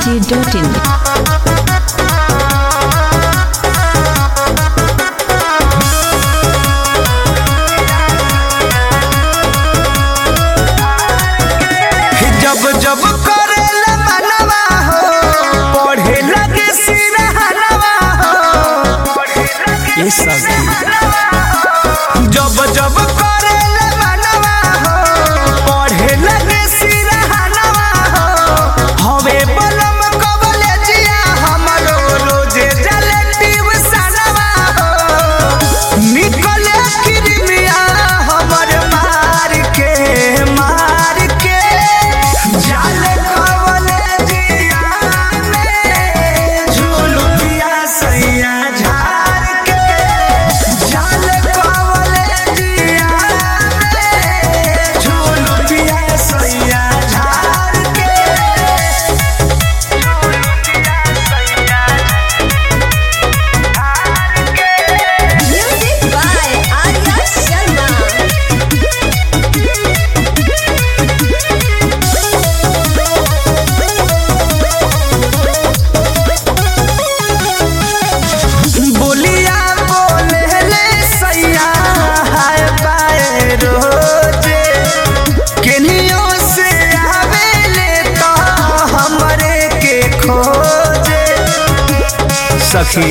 dj.in. जब जब करेला मनवा हो पढ़े लगे सिरहनवा हो ये सखी जब जब करेला मनवा हो पढ़े लगे सिरहनवा हो हवे बलम कॉलेजिया हमरो रोजे जले ट्यूशनवा हो निकले किरमिया हमर मार के मार के जाले कॉलेजिया में झुलुकिया सैया झार के जाले कॉलेजिया में झुलुकिया सैया झार के Music by Arya Sharma. बोलिया बोले ले सैया हाय पाए रोजे केनियो से आवे ले तो हमरे के खोजे सखी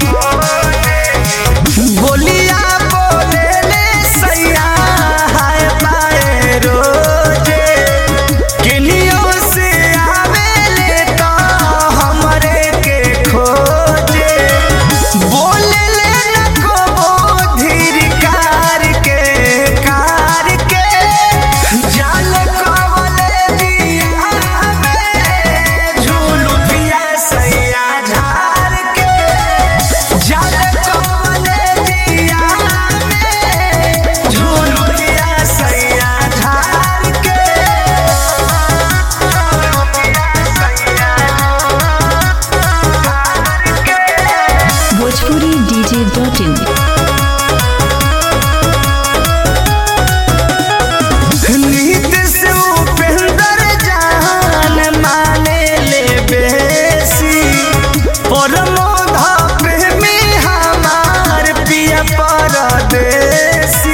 बोलिया बोले ले सैया हाय पाए रोजे केनियो से आवे ले तो हमरे के खोजे बोले ले न को धीर कार के कार के जाल कवले दिया में झूलू पिया सैया झार के जाल कवले दिया में झूलू पिया सैया झार के Bhojpuri dj.in. नीत से उपेंद्र जान माने ले बेसी परमोध प्रेमी हमार पिया परदेसी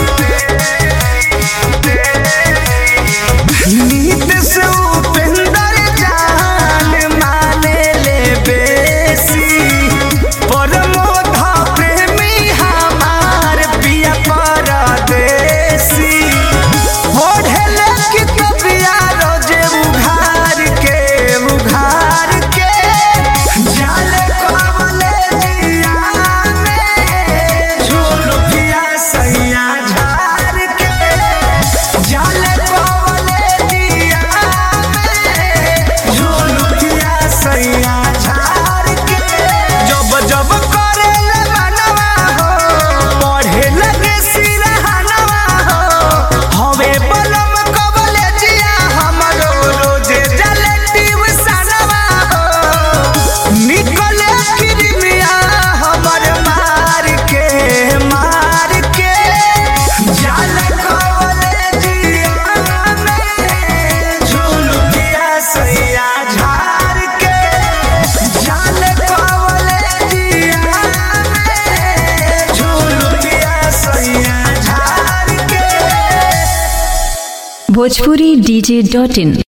नीत से उपेंद्र जान माने ले बेसी परमोध प्रेमी हमार पिया परदेसी ओढ़ेले की कबिया रोजे उघार के उघार के जाले कमले दिया में झुलुकिया सैया झार के जाले कमले दिया में झुलुकिया सैया झार के जब जब करेले मनवा हो पढ़े लगे सिरहनवा हो हवे बलम कॉलेजिया हमरो रोजे जले ट्यूशनवा हो निकले किरमिया हमर मार के मार के जाले कॉलेजिया में झुलुकिया सैया झार के जाले कॉलेजिया में झुलुकिया सैया झार के Bhojpuri dj.in.